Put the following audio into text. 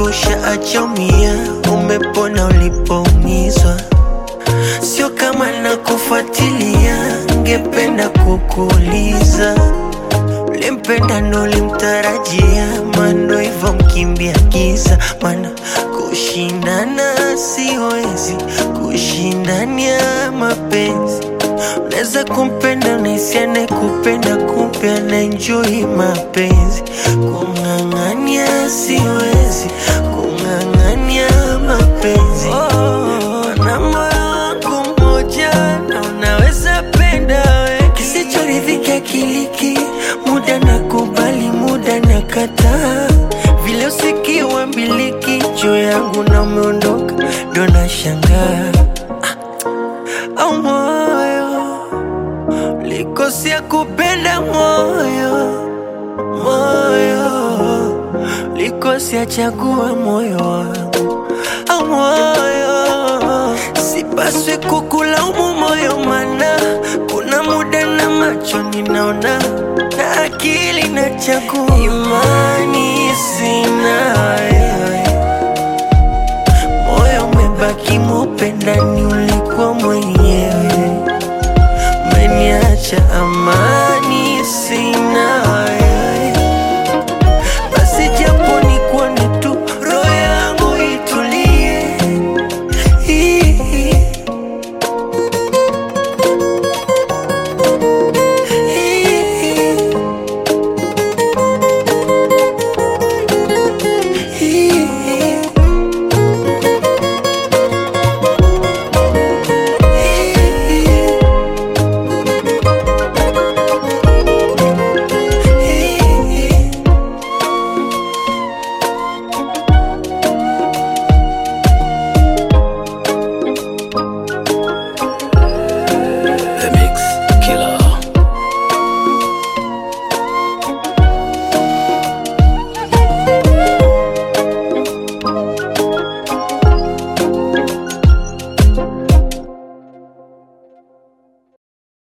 kwako ushaacha umia, umepona ulipoumizwa. Sio kama nakufuatilia, ngependa kukuuliza ulimpenda ndo ulimtarajia, mano hivyo mkimbia giza, mana kushindana siwezi, kushindania mapenzi Unaweza kumpenda unahisi anayekupenda kumbe anaenjoy mapenzi. Kung'ang'ania siwezi, kung'ang'ania mapenzi. Oh, na moyo wangu mmoja na unaweza penda we, kisichoridhika kiliki, muda na kubali, muda na kataa, vile usikiwa mbiliki juu yangu na umeondoka, ndo nashangaa au moyo likosea kupenda moyo moyo likosea chagua moyo wangu au moyo sipaswi kukulaumu moyo mana kuna muda na macho ninaona na akili na chagua imani sina wewe